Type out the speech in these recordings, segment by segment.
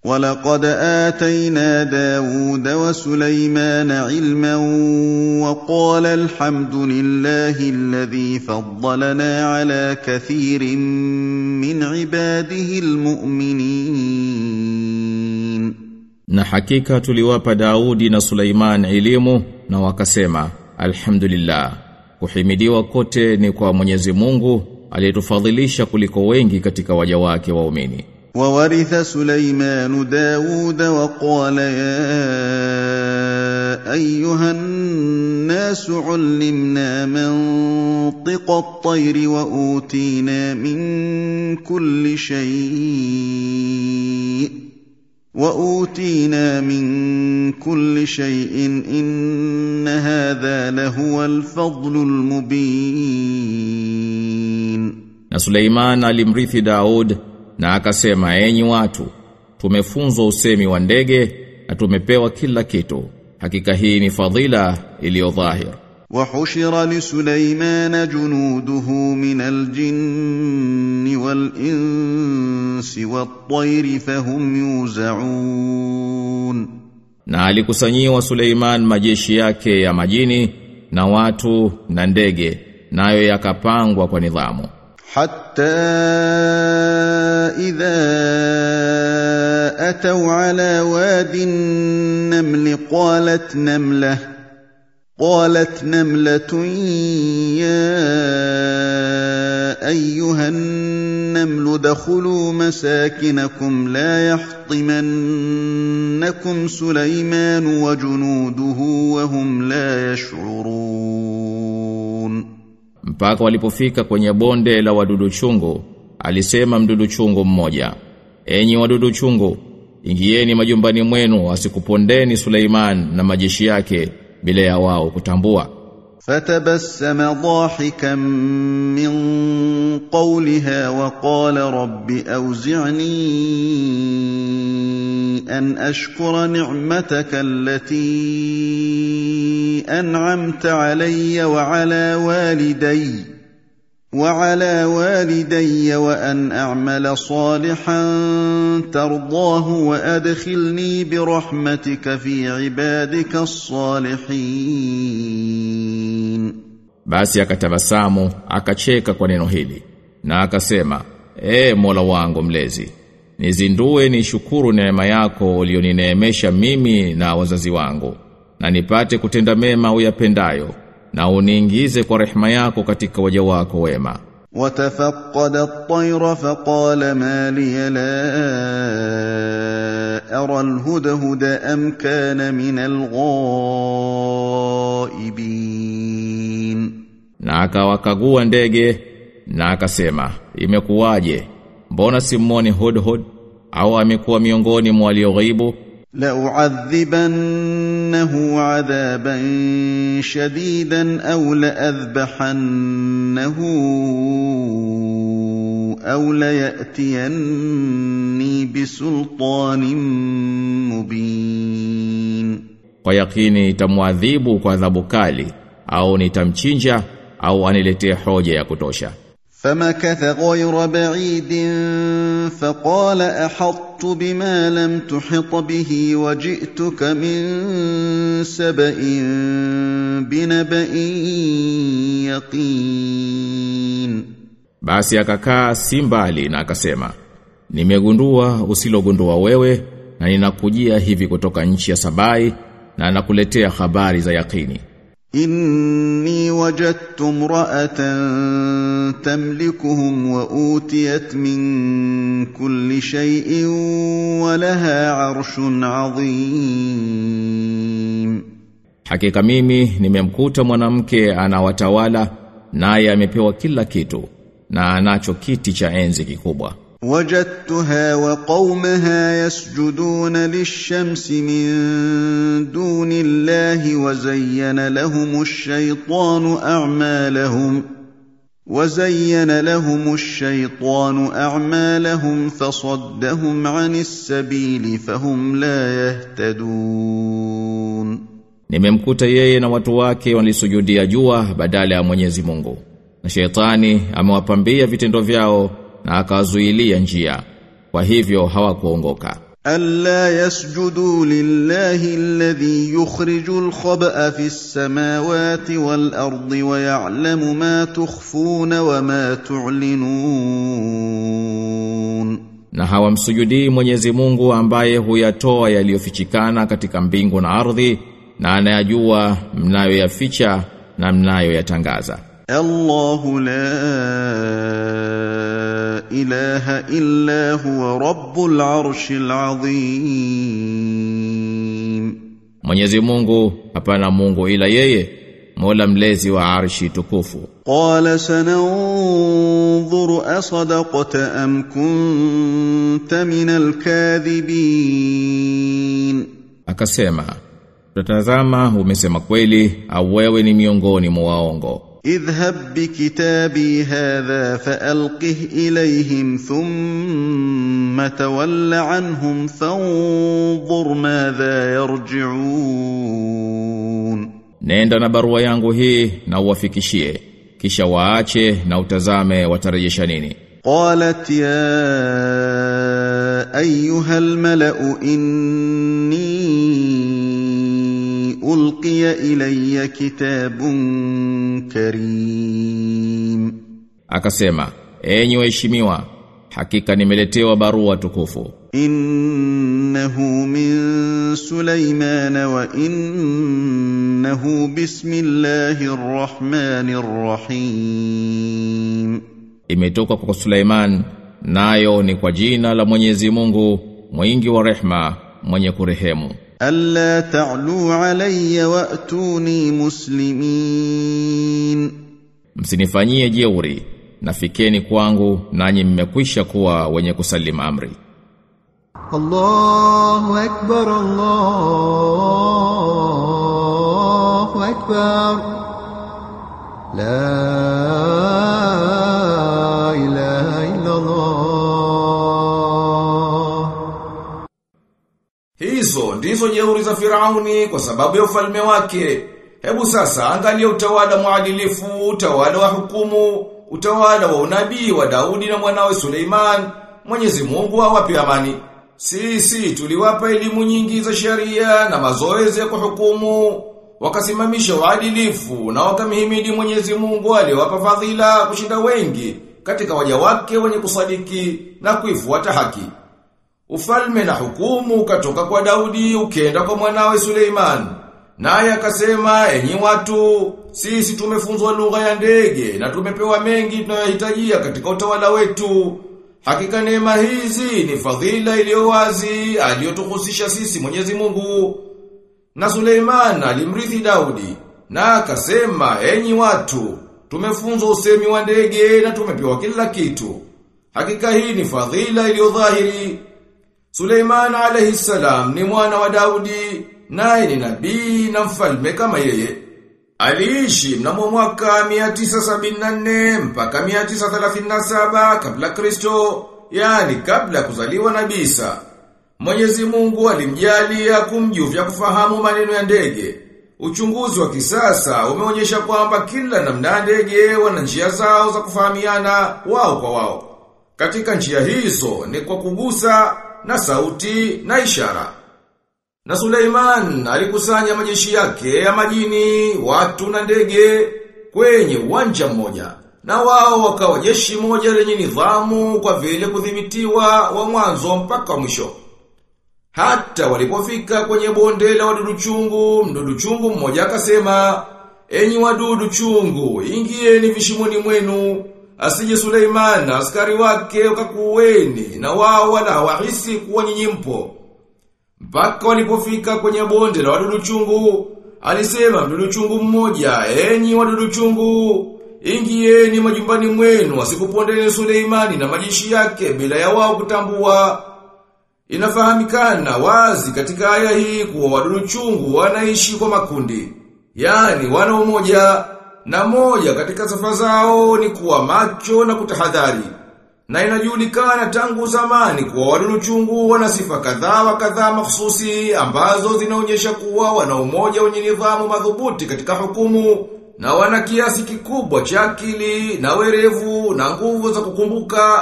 ولقد آتينا داود وسليمان علما وقال الحمد لله الذي فضلنا على كثير من عباده المؤمنين Na hakika tuliwapa Daudi na Suleiman elimu na wakasema alhamdulillah kuhimidiwa kote ni kwa Mwenyezi Mungu aliyetufadhilisha kuliko wengi katika waja wake waumini وورث سليمان داود وقال يا أيها الناس علمنا منطق الطير وأوتينا من كل شيء وأوتينا من كل شيء إن هذا لهو الفضل المبين Na Suleiman alimrithi Daud na akasema enyi watu tumefunzwa usemi wa ndege na tumepewa kila kitu hakika hii ni fadhila iliyo dhahir وحشر لسليمان جنوده من الجن والإنس والطير فهم يوزعون na alikusanyiwa Suleiman majeshi yake ya majini na watu na ndege nayo yakapangwa kwa nidhamu حتى إذا أتوا على واد النمل قالت نملة قالت نملة يا أيها النمل ادخلوا مساكنكم لا يحطمنكم سليمان وجنوده وهم لا يشعرون mpaka walipofika kwenye bonde la wadudu chungu alisema mdudu chungu mmoja enyi wadudu chungu ingieni majumbani mwenu asikupondeni Suleiman na majeshi yake bila ya wao kutambua فتبسم ضاحكا من قولها وقال رب اوزعني ان اشكر نعمتك التي انعمت علي وعلى والدي وعلى والدي وان اعمل صالحا ترضاه وادخلني برحمتك في عبادك الصالحين basi akatabasamu akacheka kwa neno hili na akasema e Mola wangu mlezi nizindue ni shukuru neema yako ulionineemesha mimi na wazazi wangu na nipate kutenda mema uyapendayo na uniingize kwa rehema yako katika waja wako wema وتفقد الطير فقال ما لي لا أرى الهدهد أم كان من الغائبين na akawakagua ndege na akasema imekuwaje mbona simuoni hudhud au amekuwa miongoni mwa walioghaibu لأعذبنه عذابا شديدا أو لأذبحنه أو ليأتيني بسلطان مبين kwa yakini itamwadhibu kwa adhabu kali au nitamchinja au aniletee hoja ya kutosha فمكث غير بعيد فقال احطت بما لم تحط به وجئتك من سبا بنبا يقين basi akakaa si mbali na akasema nimegundua usilogundua wewe na ninakujia hivi kutoka nchi ya Sabai na nakuletea habari za yakini إني وجدت امرأة تملكهم وأوتيت من كل شيء ولها عرش عظيم Hakika mimi nimemkuta mwanamke anawatawala naye amepewa kila kitu na anacho kiti cha enzi kikubwa. وجدتها وقومها يسجدون للشمس من دون الله وزين لهم الشيطان أعمالهم وزين لهم الشيطان أعمالهم فصدهم عن السبيل فهم لا يهتدون Nimemkuta yeye na watu wake walisujudia jua badala ya Mwenyezi Mungu. Na shetani amewapambia vitendo vyao na akawazuilia njia. Kwa hivyo hawakuongoka. ألا يسجدوا لله الذي يخرج الخبأ في السماوات والأرض ويعلم ما تخفون وما تعلنون na hawamsujudii Mwenyezi Mungu ambaye huyatoa yaliyofichikana katika mbingu na ardhi na anayajua mnayoyaficha na mnayoyatangaza الله لا إله إلا هو رب العرش العظيم Mwenyezi Mungu hapana Mungu ila yeye Mola mlezi wa arshi tukufu قال سننظر أصدقت أم كنت من الكاذبين akasema tutazama umesema kweli au wewe ni miongoni mwa waongo اذهب بكتابي هذا فألقه إليهم ثم تول عنهم فانظر ماذا يرجعون Nenda na barua yangu hii na uwafikishie kisha waache na utazame watarejesha nini قالت يا أيها الملأ إني ألقي إلي كتاب كريم akasema enyi waheshimiwa hakika nimeletewa barua tukufu إنه من سليمان وإنه بسم الله الرحمن الرحيم imetoka kwa Suleiman nayo ni kwa jina la Mwenyezi Mungu mwingi wa rehma mwenye kurehemu ألا تعلوا علي وأتوني مسلمين msinifanyie jeuri nafikeni kwangu nanyi mmekwisha kuwa wenye kusalimu amri الله أكبر الله أكبر لا إله إلا الله Hizo ndizo jeuri za Firauni kwa sababu ya ufalme wake. Hebu sasa angalia utawala mwadilifu, utawala wa hukumu, utawala wa unabii wa Daudi na mwanawe Suleiman. Mwenyezi Mungu awape amani. Sisi tuliwapa elimu nyingi za sheria na mazoezi ya kuhukumu, wakasimamisha uadilifu na wakamhimidi Mwenyezi Mungu aliyowapa fadhila kushinda wengi katika waja wake wenye kusadiki na kuifuata haki. Ufalme na hukumu ukatoka kwa Daudi ukenda kwa mwanawe Suleiman. Naye akasema, enyi watu, sisi tumefunzwa lugha ya ndege na tumepewa mengi tunayohitajia katika utawala wetu. Hakika neema hizi ni fadhila iliyo wazi aliyotuhusisha sisi Mwenyezi Mungu. Na Suleiman alimrithi Daudi na akasema, enyi watu, tumefunzwa usemi wa ndege na tumepewa kila kitu. Hakika hii ni fadhila iliyo dhahiri. Suleiman alayhi salam ni mwana wa Daudi, naye ni nabii na mfalme kama yeye. Aliishi mnamo mwaka 974 mpaka 937 kabla Kristo, yani kabla ya kuzaliwa Nabii Isa. Mwenyezi Mungu alimjalia kumjuvya kufahamu maneno ya ndege. Uchunguzi wa kisasa umeonyesha kwamba kila namna ya ndege wana njia zao za kufahamiana wao kwa wao. Katika njia hizo ni kwa kugusa na sauti na ishara. Na Suleiman alikusanya majeshi yake ya majini, watu na ndege kwenye uwanja mmoja. Na wao wakawa jeshi moja lenye nidhamu kwa vile kudhibitiwa wa mwanzo mpaka wa mwisho. Hata walipofika kwenye bonde la wadudu chungu, mdudu chungu mmoja akasema, "Enyi wadudu chungu, ingieni vishimoni mwenu." Asije Suleiman na askari wake wakakuweni na wao wala wahisi kuwa nyinyi mpo. Mpaka walipofika kwenye bonde la wadudu chungu, alisema mdudu chungu mmoja, enyi wadudu chungu, ingieni majumbani mwenu asikupondeni Suleimani na majeshi yake bila ya wao kutambua. Inafahamikana wazi katika aya hii kuwa wadudu chungu wanaishi kwa makundi. Yani wana umoja na moja katika sifa zao ni kuwa macho na kutahadhari. Na inajulikana tangu zamani kuwa wadudu chungu wana sifa kadhaa wa kadhaa mahsusi ambazo zinaonyesha kuwa wana umoja wenye nidhamu madhubuti katika hukumu na wana kiasi kikubwa cha akili na werevu na nguvu za kukumbuka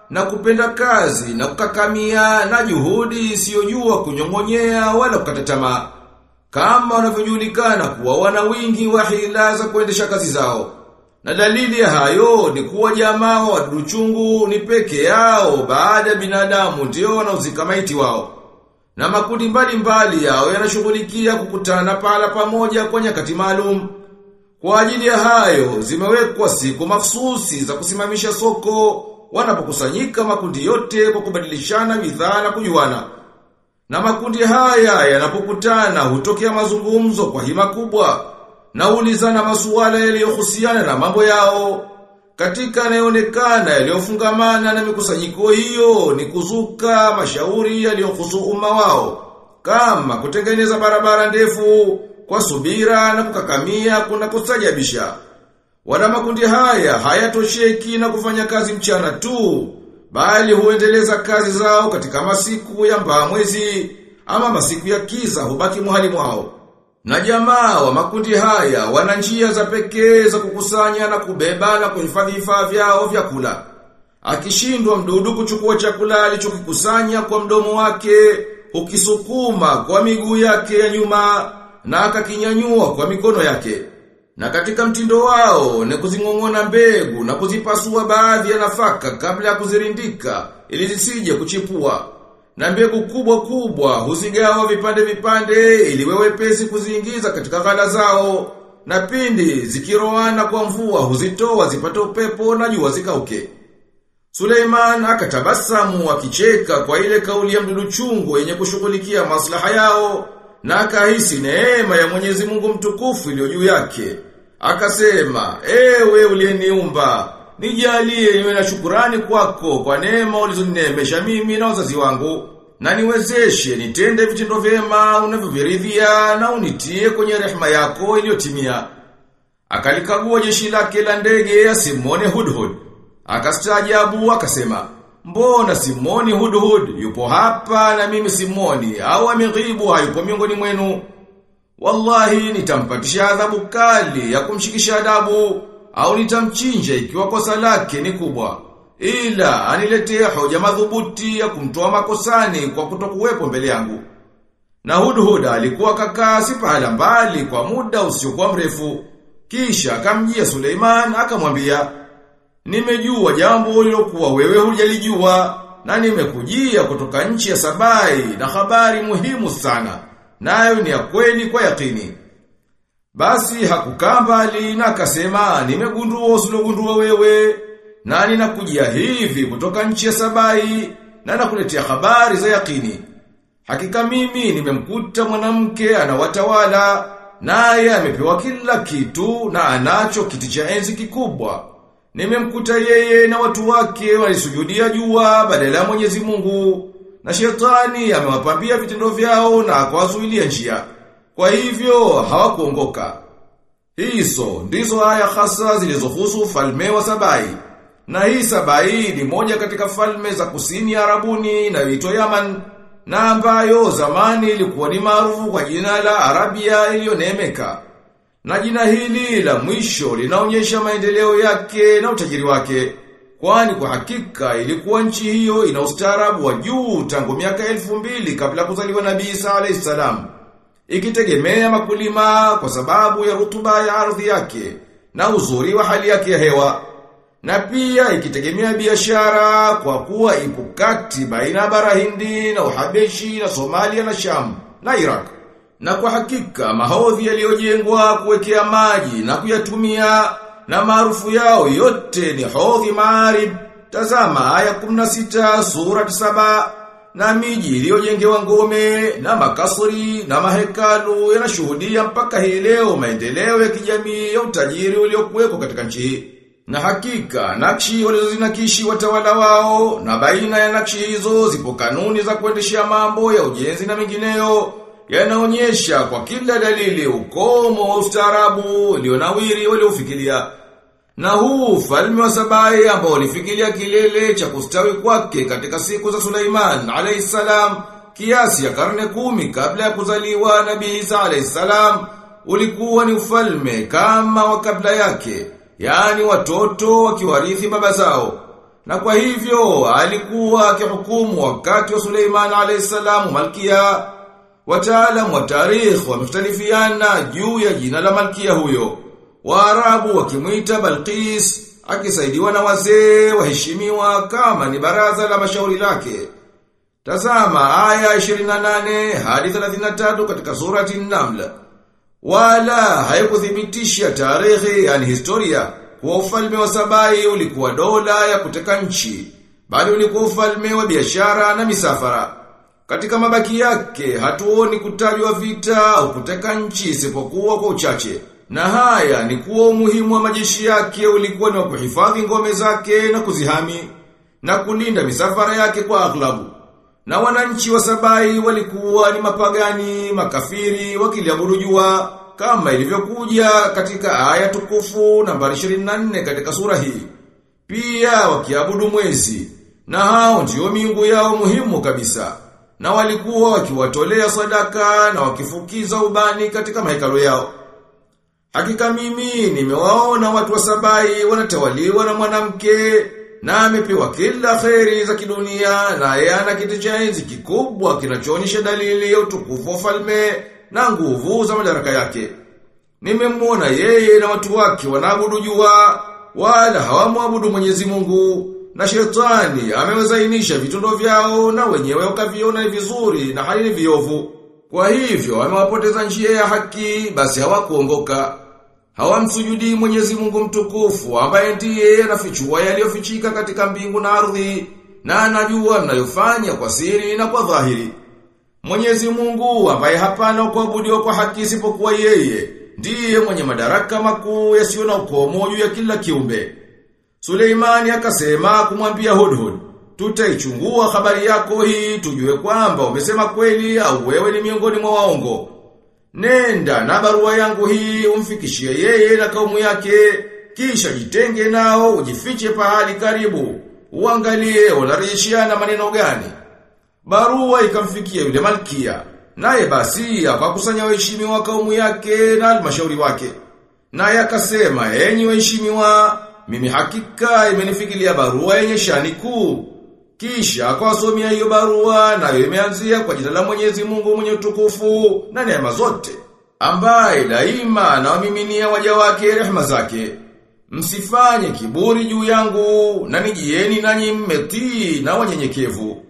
na kupenda kazi na kukakamia na juhudi isiyojua kunyongonyea wala kukata tamaa kama wanavyojulikana kuwa wana wingi wa hila za kuendesha kazi zao. Na dalili ya hayo ni kuwa jamaa wa wadudu chungu ni peke yao baada ya binadamu ndio wanaozika maiti wao. Na makundi mbalimbali yao yanashughulikia kukutana pala pamoja kwa nyakati maalum. Kwa ajili ya hayo zimewekwa siku mahsusi za kusimamisha soko wanapokusanyika makundi yote kwa kubadilishana bidhaa na kujuana. Na makundi haya yanapokutana hutokea mazungumzo kwa hima kubwa na ulizana masuala yaliyohusiana na mambo yao. Katika yanayoonekana yaliyofungamana na mikusanyiko hiyo ni kuzuka mashauri yaliyohusu umma wao kama kutengeneza barabara ndefu kwa subira na kukakamia kuna kustajabisha. Wana makundi haya hayatosheki na kufanya kazi mchana tu, bali huendeleza kazi zao katika masiku ya mbaa mwezi ama masiku ya kiza hubaki muhali mwao. Na jamaa wa makundi haya wana njia za pekee za kukusanya na kubeba na kuhifadhi vifaa vyao vya kula. Akishindwa mdudu kuchukua chakula alichokikusanya kwa mdomo wake, ukisukuma kwa miguu yake ya nyuma na akakinyanyua kwa mikono yake. Na katika mtindo wao ni kuzingong'ona mbegu na kuzipasua baadhi ya nafaka kabla ya kuzirindika ili zisije kuchipua. Na mbegu kubwa kubwa huzigawa vipande vipande ili wewepesi kuziingiza katika ghala zao. Na pindi zikiroana kwa mvua huzitoa zipate upepo na jua zikauke. Suleiman akatabasamu akicheka kwa ile kauli ya mdudu chungu yenye kushughulikia maslaha yao na akahisi neema ya Mwenyezi Mungu mtukufu iliyo juu yake. Akasema, ewe uliyeniumba, nijalie niwe na shukurani kwako kwa neema ulizonineemesha mimi na wazazi wangu, na niwezeshe nitende vitendo vyema unavyoviridhia na unitie kwenye rehema yako iliyotimia. Akalikagua jeshi lake la ndege asimwone Hudhud. Akastaajabu akasema, Mbona Simoni Hudhud yupo hapa na mimi Simoni au ameghibu hayupo miongoni mwenu? Wallahi nitampatisha adhabu kali ya kumshikisha adabu au nitamchinja ikiwa kosa lake ni kubwa. Ila aniletee hoja madhubuti ya kumtoa makosani kwa kutokuwepo mbele yangu. Na Hudhud alikuwa kakaa si pahala mbali kwa muda usiokuwa mrefu. Kisha akamjia Suleiman akamwambia Nimejua jambo lilokuwa wewe hujalijua na nimekujia kutoka nchi ya Sabai na habari muhimu sana. Nayo ni ya kweli kwa yakini. Basi hakukaa mbali na akasema nimegundua usilogundua wewe na ninakujia hivi kutoka nchi ya Sabai na nakuletea habari za yakini. Hakika mimi nimemkuta mwanamke anawatawala naye amepewa kila kitu na anacho kiti cha enzi kikubwa. Nimemkuta yeye na watu wake walisujudia jua badala ya Mwenyezi Mungu na shetani amewapambia vitendo vyao na akawazuilia njia. Kwa hivyo hawakuongoka. Hizo ndizo aya hasa zilizohusu ufalme wa Sabai. Na hii Sabai ni moja katika falme za kusini ya Arabuni inayoitwa Yaman na ambayo zamani ilikuwa ni maarufu kwa jina la Arabia iliyoneemeka. Na jina hili la mwisho linaonyesha maendeleo yake na utajiri wake. Kwani kwa hakika ilikuwa nchi hiyo ina ustaarabu wa juu tangu miaka elfu mbili kabla kuzaliwa Nabii Isa alayhi salam. Ikitegemea makulima kwa sababu ya rutuba ya ardhi yake na uzuri wa hali yake ya hewa. Na pia ikitegemea biashara kwa kuwa ipo kati baina ya bara Hindi na Uhabeshi na Somalia na Sham na Iraq. Na kwa hakika mahodhi yaliyojengwa kuwekea maji na kuyatumia na maarufu yao yote ni hodhi maarib. Tazama aya 16 sura 7 na miji iliyojengewa ngome na makasri na mahekalu yanashuhudia mpaka hii leo maendeleo ya kijamii ya utajiri uliokuwepo katika nchi hii. Na hakika nakshi walizozinakishi watawala wao na baina ya nakshi hizo zipo kanuni za kuendeshea mambo ya ujenzi na mengineyo yanaonyesha kwa kila dalili ukomo wa ustaarabu ulionawiri waliofikiria. Na huu ufalme wa Sabai ambao ulifikiria kilele cha kustawi kwake katika siku za Suleiman alayhisalam kiasi ya karne kumi kabla ya kuzaliwa Nabii Isa alayhisalam ulikuwa ni ufalme kama wa kabla yake, yani watoto wakiwarithi baba zao. Na kwa hivyo alikuwa akihukumu wakati wa Suleiman alayhisalam malkia. Wataalamu wa tarikh wamختلفiana juu ya jina la malkia huyo. Waarabu wakimwita Balqis akisaidiwa na wazee waheshimiwa kama ni baraza la mashauri lake. Tazama aya 28 hadi 33 katika surati An-Naml. Wala haikuthibitisha tarehe yani historia kuwa ufalme wa Sabai ulikuwa dola ya kuteka nchi, bali ulikuwa ufalme wa biashara na misafara. Katika mabaki yake hatuoni kutajwa vita au kuteka nchi isipokuwa kwa uchache. Na haya ni kuwa umuhimu wa majeshi yake ulikuwa ni wa kuhifadhi ngome zake na kuzihami na kulinda misafara yake kwa aghlabu. Na wananchi wa Sabai walikuwa ni mapagani, makafiri, wakiliabudu jua kama ilivyokuja katika aya tukufu nambari 24 katika sura hii. Pia wakiabudu mwezi, na hao ndio miungu yao muhimu kabisa. Na walikuwa wakiwatolea sadaka na wakifukiza ubani katika mahekalo yao. Hakika mimi nimewaona watu wa Sabai wanatawaliwa na mwanamke na amepewa kila kheri za kidunia na yeye ana kiti cha enzi kikubwa kinachoonyesha dalili ya utukufu wa falme na nguvu za madaraka yake. Nimemwona yeye na watu wake wanaabudu jua wala hawamwabudu Mwenyezi Mungu na shetani amewazainisha vitundo vyao na wenyewe wakaviona ni vizuri na hali ni viovu. Kwa hivyo amewapoteza njia ya haki basi hawakuongoka. Hawamsujudi Mwenyezi Mungu mtukufu ambaye ndiye anafichua yaliyofichika katika mbingu na ardhi na anajua mnayofanya kwa siri na kwa dhahiri. Mwenyezi Mungu ambaye hapana kuabudiwa kwa haki isipokuwa yeye ndiye mwenye madaraka makuu yasiyo na ukomo juu ya kila kiumbe. Suleimani akasema kumwambia Hudhud, tutaichungua habari yako hii tujue kwamba umesema kweli au wewe ni miongoni mwa waongo. Nenda na barua yangu hii umfikishie yeye na kaumu yake, kisha jitenge nao ujifiche pahali karibu. Uangalie wanarejeshiana maneno gani. Barua ikamfikia yule malkia. Naye basi akakusanya waheshimiwa wa kaumu yake na halmashauri wake. Naye akasema, "Enyi waheshimiwa, mimi hakika imenifikilia barua yenye shani kuu." Kisha akawasomea hiyo barua nayo imeanzia kwa jina la Mwenyezi Mungu mwenye utukufu na neema zote, ambaye daima anawamiminia waja wake rehema zake. Msifanye kiburi juu yangu na nijieni nanyi mmetii na wanyenyekevu.